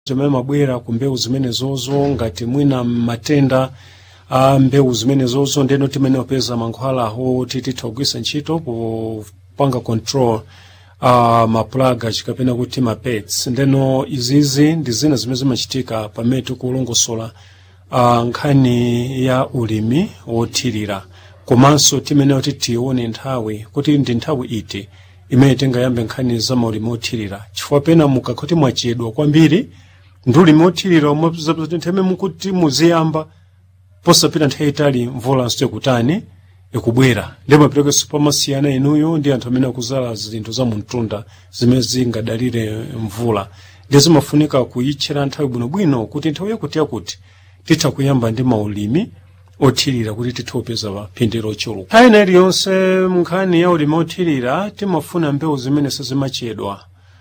zimene mabwera ku mbewu zimenezozo ngati mwina matenda a mbewu zimenezozo ndeno timene opeza mankhwalawo tititha kugwisa ntchito kupanga control uh, mapulaga chikapena kuti mapets ndeno izizi ndi zina zimene zimachitika pamene tikulongosola uh, nkhani ya ulimi wothirira komanso timeneyo titione nthawi kuti ndi nthawi iti imene tingayambe nkhani za maulimi othirira chifukwa pena mukakhoti mwachedwa kwambiri ndi ulimi othirira omwe nthawi mukuti muziyamba posapita nthawi itali mvula nso ikutani ikubwera ndi maperekenso pamasiyana inuyo ndi anthu amene akuzala zinthu za mumtunda zimene zingadalire mvula ndi zimafunika kuyitchera nthawi bwinobwino kuti nthawi yakuti yakuti titha kuyamba ndi maulimi othirira kuti titha kupeza phindu lochuluka nthawi ina iliyonse nkhani ya ulimi othirira timafuna mbewu zimene sizimachedwa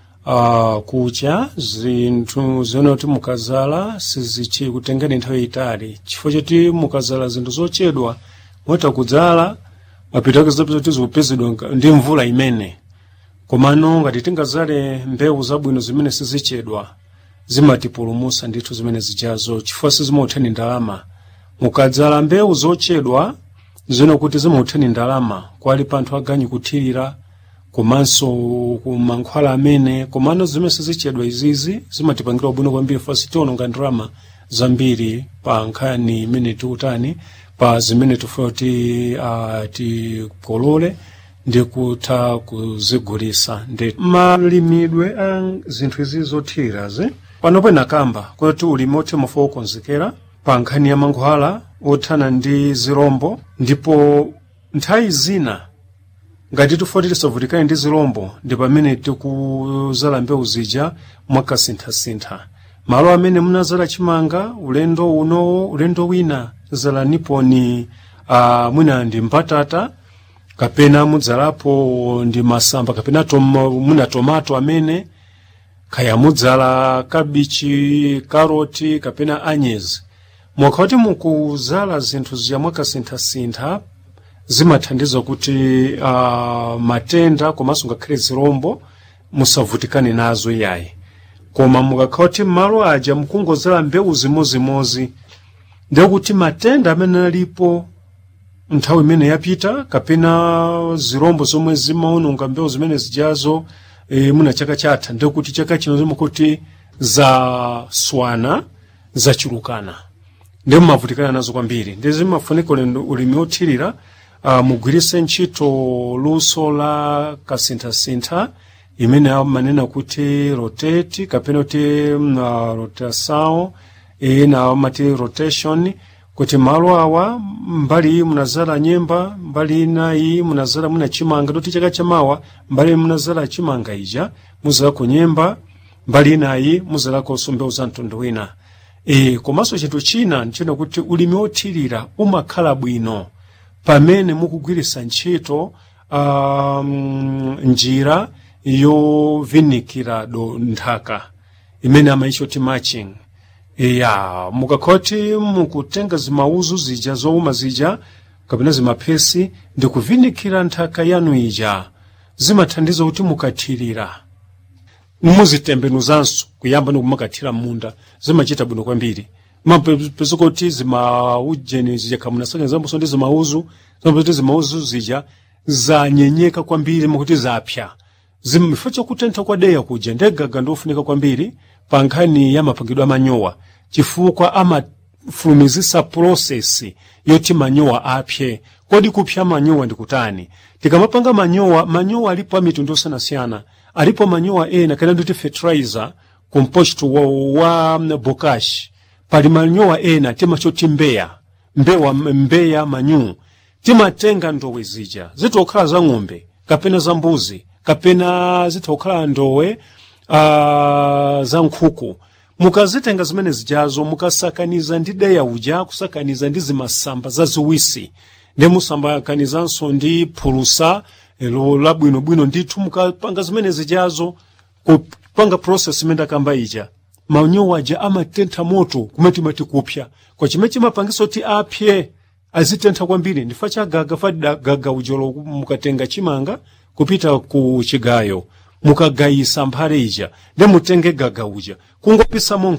uh, kucha zinthu zimene kuti mukazala sizichi kutengeni nthawi itali chifukwa choti mukazala zinthu zochedwa mweta kudzala mapitake zapezati zikupezedwa ndi mvula imene komano ngati tingazale mbewu zabwino zimene sizichedwa zimatipulumusa ndithu zimene zijazo chifukwa sizimautani ndalama mukadzala mbewu zochedwa zino kuti zimautani ndalama kwali panthu aganyu kuthirira komanso kumankhwala amene komano zimene sizichedwa izizi zimatipangira bwino kwambiri fasi tiononga ndalama zambiri pa nkhani imene tikutani pa zimene tifuna kuti uh, tikolole ndi kutha kuzigulisa ndi malimidwe a zinthu izi zothirirazi pano pena kamba kuti ulimi othe mufa wokonzekera pa nkhani ya mankhwala othana ndi zirombo ndipo nthawi zina ngati tifoti tisavutikane ndi zirombo ndi pamene tikuzala mbewu zija mwakasinthasintha malo amene munazala chimanga ulendo unowo ulendo wina zala niponi uh, mwina ndi mbatata kapena mudzalapo ndi masamba kapena tom, muna tomato amene kaya mudzala kabichi karoti kapena anyezi mwakhati mukuzala zinthu zija mwakasinthasintha zimathandiza kuti uh, matenda komanso ngakhale zirombo musavutikane nazo yayi koma mukakhati m'malo aja mukungozala mbewu zimozimozi ndekuti matenda amene alipo nthawi imene yapita kapena zirombo zomwe zimaononga mbewu zimene zijazo e, muna chaka chatha ndekuti chaka chino zimakuti zaswana zachulukana ndi mumavutikana nazo kwambiri ndi zimafunika ulimi othirira uh, mugwirise ntchito luso la kasinthasintha imene amanena kuti rotate kapena kuti uh, rotation ina amati rotation kuti malo awa mbali iyi munazala nyemba mbali ina iyi munazala muna chimanga doti chaka chamawa mbali munazala chimanga ija muzalako nyemba mbali inayi muzalakonso mbewu za mtundu wina e, komanso chinthu china nchina kuti ulimi othirira umakhala bwino pamene mukugwirisa ntchito um, njira yovinikira do nthaka imene amaitcha kuti matching ya mukakhoti mukutenga zimauzu zija zowuma zija kapena zimaphesi ndi kuvinikira nthaka yanu ija zimathandiza kuti mukathirira muzitembenuzanso kuyamba nikumakathira munda zimachita bwino kwambiri mapeza kuti zimaujeni zija kamunasakenzamboso ndi zimauzu zimapeza kuti zimauzu zija zanyenyeka kwambiri makuti zapya zimifo chakutentha kwa deya kuja ndegaga ndofunika kwambiri pa nkhani ya mapangidwe amanyowa chifukwa amafulumizisa prosesi yoti manyowa apye kodi kupya manyowa ndikutani tikamapanga manyowa manyowa alipo a mitundu osiyanasiyana alipo manyowa ena kana nditi fertilizer compost wa, wa bokashi pali manyowa ena timachoti mbeya mbewa mbeya manyu timatenga ndowe zija zitokhala za ng'ombe kapena za mbuzi kapena zitokhala ndowe uh, za nkhuku mukazitenga zimene zijazo mukasakaniza ndi deya uja kusakaniza ndi zimasamba zaziwisi ndi musambakanizanso ndi phulusa elo labwinobwino ndithu mukapanga zimene zijazo kupanga process imene ndakamba ija manyowa aja amatentha moto kumene mati kupya kwa chimene chimapangisa kuti apye azitentha kwambiri ndifa chagaga fa gaga ujolo mukatenga chimanga kupita ku chigayo mukagayisa mphale ija ndi mutenge gaga uja kungopisamo